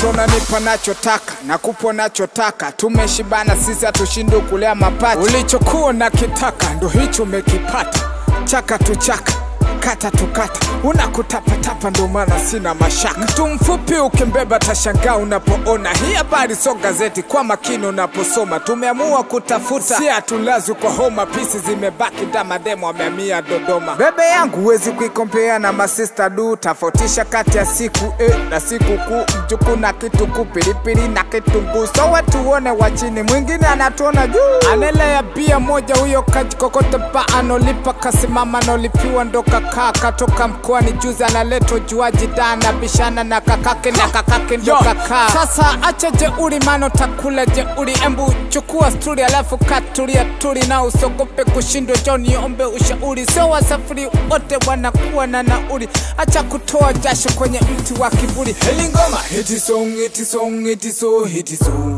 unanipa nachotaka na kupo nachotaka tumeshibana sisi hatushindi kulea mapacha ulichokuwa na kitaka ndo hicho umekipata chaka tu chaka kata tukata unakutapatapa ndo maana sina mashaka mtu mfupi ukimbeba tashangaa unapoona hii habari so gazeti kwa makini unaposoma tumeamua kutafuta si hatulazwi kwa homa pisi zimebaki damademo ameamia dodoma bebe yangu huwezi kuikompea na masista du tofautisha kati ya siku eh, na siku kuu mjuku na kituku pilipili na kitunguu so watuone wa chini mwingine anatuona juu anelea bia moja huyo kajikokote pa anolipa kasimama anolipiwa ndo kakaa katoka mkoani juzi analetwa juaji dana bishana na kakake na kakake ndo kakaa sasa acha jeuri mano takula jeuri embu chukua sturi alafu katulia turi na usogope kushindwa jo niombe ushauri sio wasafiri wote wanakuwa na nauri acha kutoa jasho kwenye mti wa kiburi helingoma hiti song hiti song hiti so hiti so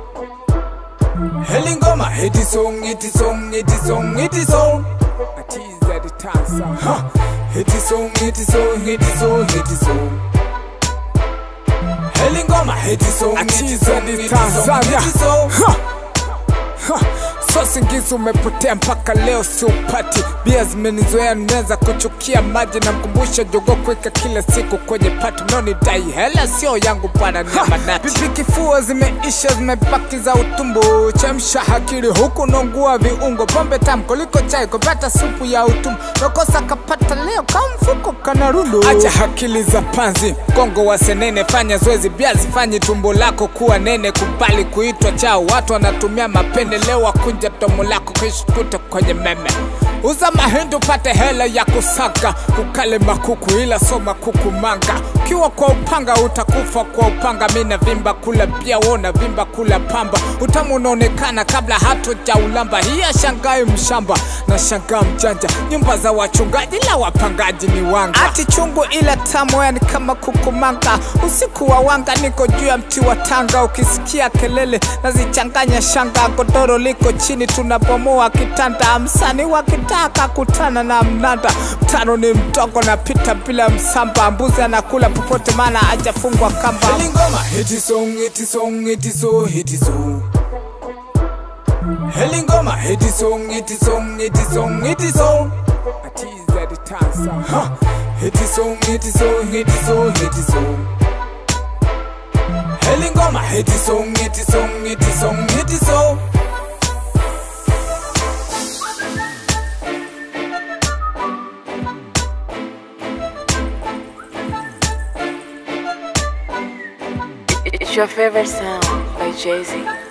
helingoma hiti song hiti song hiti song hiti song atiza ditansa ha hiti song hiti song hiti so hiti so helingoma hiti song hiti song hiti song hiti so Ha! so singizi umepotea mpaka leo siupati bia zimenizoea naweza kuchukia maji na mkumbusha jogo kuweka kila siku kwenye pati mnaonidai hela sio yangu bwana nyamanati pipi kifua zimeisha zimebaki za utumbo chemsha hakili huku nongua viungo pombe tamu kuliko chai kupata supu ya utumbo nakosa kapata leo kamfuko kana rundo acha hakili za panzi mgongo wa senene fanya zoezi bia zifanyi tumbo lako kuwa nene kubali kuitwa chao watu wanatumia mapendeleo wakunja domo lako kishkuta kwenye meme uza mahindi upate hela ya kusaga ukale makuku ila soma kuku manga ukiwa kwa upanga utakufa kwa upanga mina vimba kula pia wona vimba kula pamba utamu unaonekana kabla hatoja ulamba hiya shangai mshamba na shangaa mjanja nyumba za wachungaji la wapangaji ni wanga ati chungu ila tamu yani kama kukumanga usiku wa wanga niko juu ya mti wa tanga ukisikia kelele nazichanganya shanga godoro liko chini tunabomoa kitanda msani wakitaka kutana na mnanda mtano ni mdogo napita bila msamba mbuzi anakula popote maana ajafungwa kamba Helingoma, hiti song, hiti song, hiti so, hiti so. Helingoma, hiti song, hiti song, hiti song, hiti so. Atiza ditansa. Ha! Hiti song, hiti song, hiti so, hiti so. Helingoma, hiti song, hiti song, hiti song, hiti so. It's your favorite sound by Jay Z.